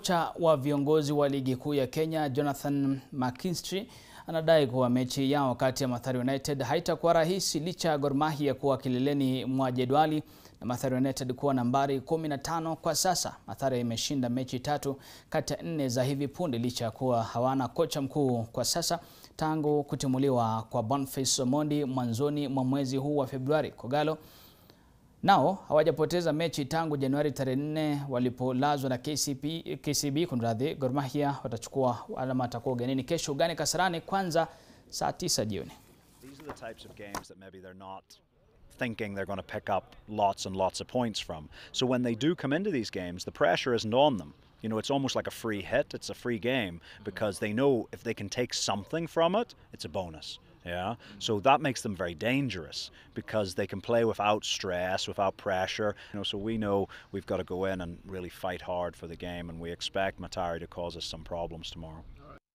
Kocha wa viongozi wa ligi kuu ya Kenya Jonathan McKinstry anadai kuwa mechi yao kati ya Mathare United haitakuwa rahisi licha ya Gor Mahia kuwa kileleni mwa jedwali na Mathare United kuwa nambari 15 kwa sasa. Mathare imeshinda mechi tatu kati ya nne za hivi punde licha ya kuwa hawana kocha mkuu kwa sasa tangu kutimuliwa kwa Boniface Omondi mwanzoni mwa mwezi huu wa Februari. Kogalo nao hawajapoteza mechi tangu Januari tarehe 4 walipolazwa na KCB, KCB kunradhi. Gor Mahia watachukua alama atakuwa ugenini kesho ugani Kasarani kwanza saa 9 jioni. These are the types of games that maybe they're not thinking they're going to pick up lots and lots of points from. So when they do come into these games, the pressure isn't on them. You know, it's almost like a free hit. It's a free game because they know if they can take something from it, it's a bonus. Yeah. So that makes them very dangerous because they can play without stress, without pressure. You know, so we know we've got to go in and really fight hard for the game, and we expect Matari to cause us some problems tomorrow.